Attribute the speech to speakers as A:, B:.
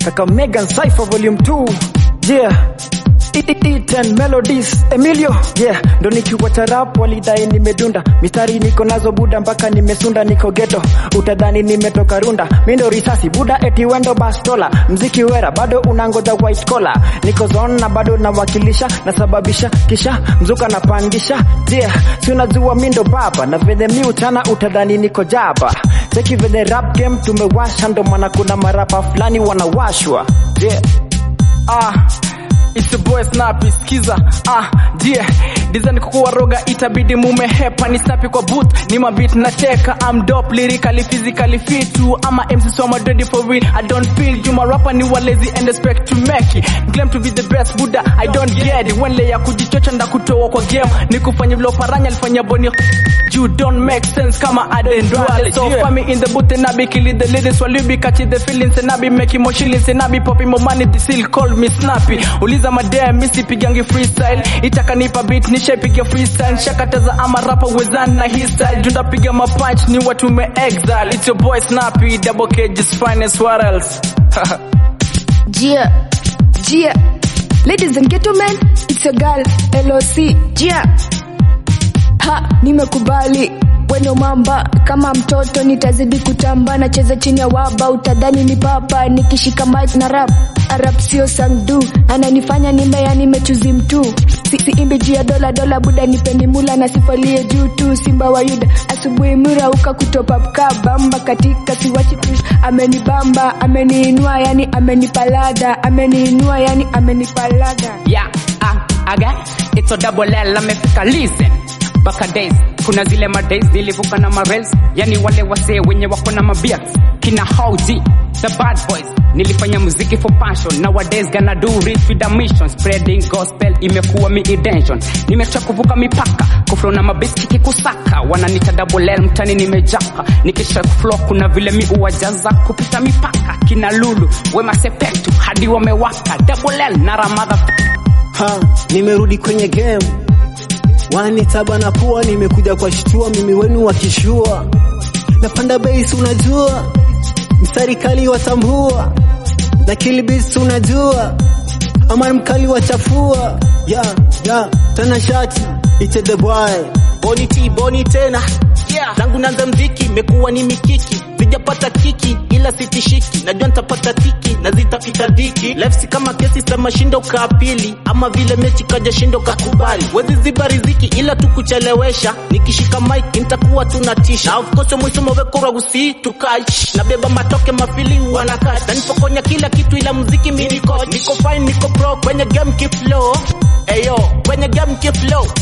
A: kaka Megan Cypher volume 2 yeah E10 melodies Emilio yeah ndo nikiwa tarap walidai nimedunda mistari niko nazo buda mpaka nimesunda niko geto utadhani nimetoka runda mindo risasi buda eti wendo bastola mziki wera bado unangoja white collar niko zone na bado nawakilisha nasababisha kisha mzuka napandisha yeah si unajua mindo baba na venye mi utana utadhani niko jaba cheki venye rap game tumewasha ndo maana kuna marapa fulani wanawashwa yeah
B: ah It's the boy Snappy skiza ah yeah design kukuwa roga itabidi mumehepa ni snappy kwa booth ni mabit na teka I'm dope lyrically physically fit too ama MC so I'm ready for real I don't feel you my rapper ni walazy and expect to make it claim to be the best buda I don't get it when ya kujichocha nda kutoa kwa game ni kufanya vile paranya alifanya boni you don't make sense kama Aden Duale so yeah. me in the booth and I be killing the ladies while you be catching the feelings and I be making more shillings and I be popping more money the seal call me snappy uliza madem misi pigangi freestyle itakanipa beat nishapiga freestyle shakataza ama rapa wezani na hii style junda piga mapunch ni watu me exile it's your boy snappy double K just finest what else
C: Gia, Gia. Ladies and gentlemen, it's a girl, LOC, Gia. Ha, nimekubali weno mamba kama mtoto nitazidi kutamba nacheza chini ya waba utadhani ni papa nikishika mic na rap arap sio sangdu ananifanya nimea nimechuzi mtu si, si imbi juu ya dola dola buda nipeni mula na sifalie juu tu simba wa yuda asubuhi murauka kutopa bamba katika siwachi push amenibamba ameniinua yani amenipalada ameniinua yani amenipalada
D: yeah, ah, aga it's a double L amefika listen baka days kuna zile madays nilivuka na marels yani wale wasee wenye wako na mabeards kina hauji the bad boys nilifanya muziki for passion nowadays gonna do it with a mission spreading gospel imekuwa mi intention nimecha kuvuka mipaka kuflo na mabeski kikusaka wananita double L mtani nimejaka nikisha flow kuna vile mi uwajaza kupita mipaka kina lulu wema sepetu hadi wamewaka double L na ramadha
E: ha nimerudi kwenye game wanitaba na kuwa nimekuja kwa shitua mimi wenu wakishua napanda base unajua mstari kali watambua na kilibis unajua ama mkali wachafua ya ya tana shati ite the boy
F: boni ti boni tena yeah. tangu nanza mziki imekuwa ni mikiki sijapata kiki ila sitishiki najua nitapata tiki na zitafika dhiki life si kama kesi za mashindo kaapili ama vile mechi kaja shindo kakubali wezi ziba riziki ila tukuchelewesha nikishika mic nitakuwa tunatisha na of course mwisho mawekora usi tukaish nabeba matoke mafili wanakash na nipokonya kila kitu ila muziki mi niko niko fine niko pro kwenye game keep low Eyo, kwenye game keep low